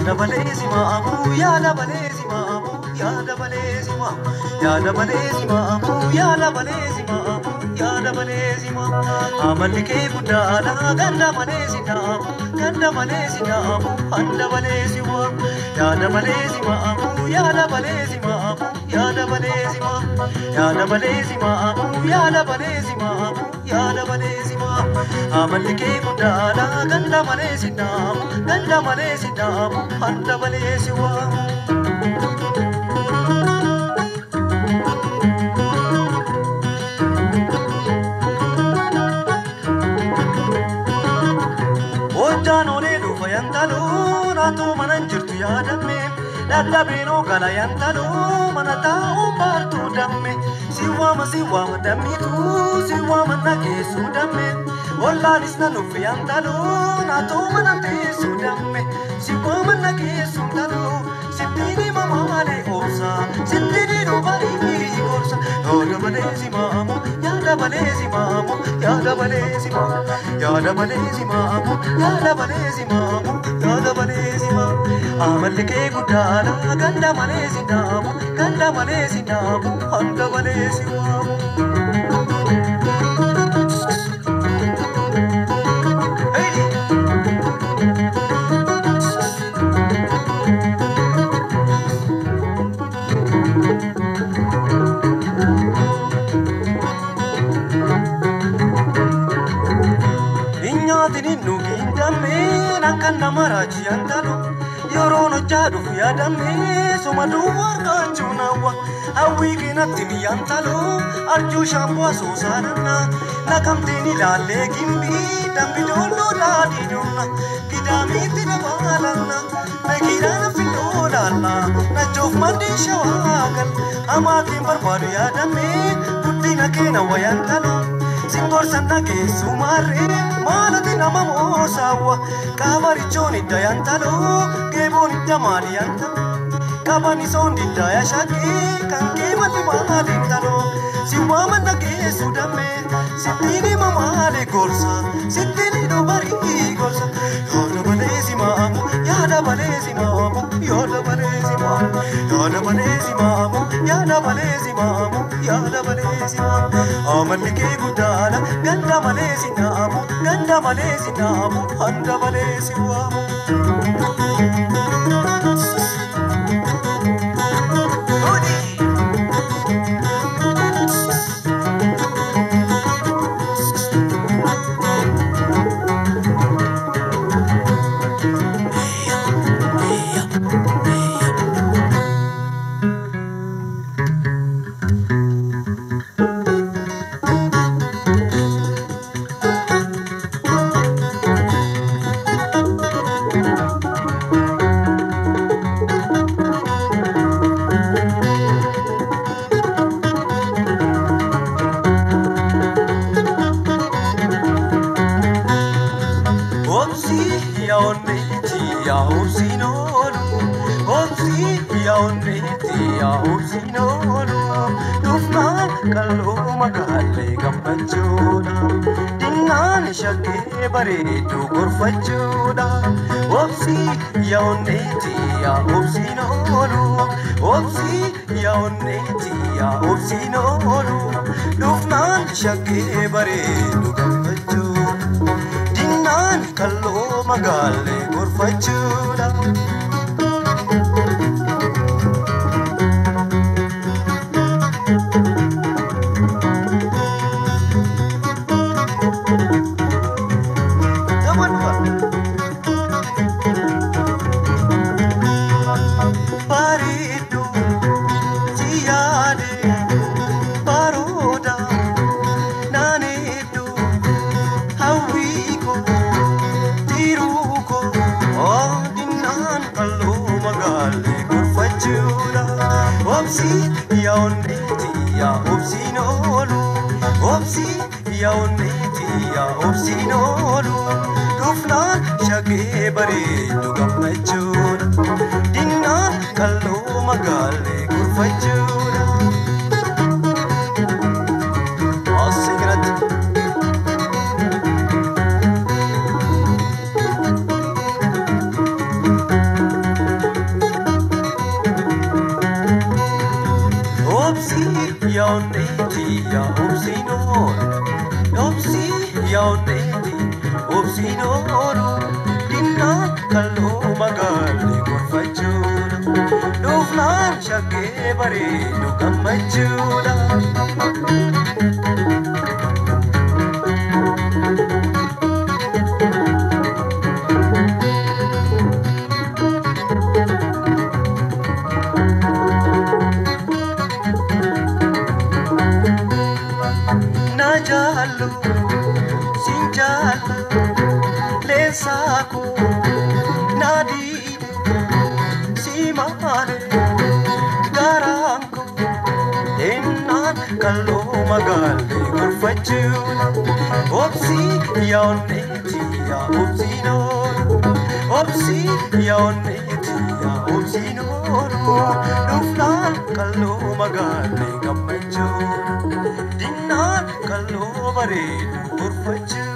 yaada malee simaamu yaada malee simaamu yaada malee simaamu yaada malee simaamu yaada malee simaamu yaada malee simaamu amalli kee guddaadha ganda malee sinaamu ganda malee sinaamu handa malee simaamu yaada malee simaamu yaada malee simaamu yaada malee simaamu yaada malee simaamu yaada malee simaamu yaada malee simaamu amalli kee guddaadha ganda malee sinaamu ganda malee sinaamu handa malee simaamu. Hojjaan olee dhufa yantaloo naatoo mana hin jirtu yaadamme dadhabeenoo gala yantaloo mana taa'uu baartuu damme si waama si waama dammitu si waama nageessuu damme ollaanis na nuuf yantaloo naatoo mana teessuu damme si waama nageessuu taloo sittiini mamaalee oobsa sittiini dhubarii gorsa yaada malee si maamu yaada malee si maamu yaada malee si maamu yaada malee si maamu yaada malee si maamu yaada malee si maamu amalli kee guddaadha ganda malee si naamu ganda malee si naamu hanga malee si waamu. Inyaatiin nuugiin dammeen akka nama raajiyaan talu yeroon hojjaa dhufu yaadammee soma duwwaa argachuun hawwa hawwii keenatti miyyaan talu arjuu shaampoo asoosaananna naqamteen ilaallee gimbii dambi doolloo daadii doonna gidaamiitti dabaalanna nagiidhaan filloo laalla nachoof mandii shawaagal amaatiin barbaadu yaadammee guddina keena wayaan talu. Singorsan dhageessu maarree maalati nama moosaawwa qaabarichoon idda yantaloo geeboon idda maali yantalo qabanisoon didda yashaqee kan keemati maaliin taloo si waaman dhageessu dammee sittiini mamaale gorsa sittiini dubarii gorsa yaada malee si maamu yaada malee si maamu yaada malee si maamu yaada malee si maamu yaada malee si maamu yaada malee si maamu amalli kee guddaadha ganda malee si naamu ganda malee si naamu handa malee si waamu. Obsi yaonne tia obsi nolu Obsi yaonne tia obsi nolu Dufnaan kalloo magaalee gammachuudha Dinnaan shakkee bareedu gorfachuudha Obsi yaonne tia obsi nolu Obsi yaonne tia obsi nolu Dufnaan shakkee bareedu gammachuudha Dinnaan kalloo magaalee gorfachuudha. Bareedu si yaade barooda naaneedu hawwiiko tiruuko dinnaan kalloo magaalee gorfachuudha. Obsi yaa'onneeti yaa obsiin oolu obsi yaa'onneeti yaa obsiin oolu dhufnaan shaggee bareedu gammachuudha. Dinnaan kalloo magaalee gorfachuudha. Asii kanatti. yaa'onneeti yaa obsiin oolu obsii yaa'onneeti obsiin oolu dinnaan kalloo magaalli gorfachuudha dhuufnaan shaggee bareedu gammachuudha. na jaallu sin jaallu leensaako na diide si maane garaanko ennaan kalloo magaalli gorfachuudha obsii yaa'onneeti yaa obsiin oolu obsii yaa'onneeti yaa obsiin oolu dhufnaan kalloo magaalli gammachuudha dinnaan kalloo bareedu gorfachuudha.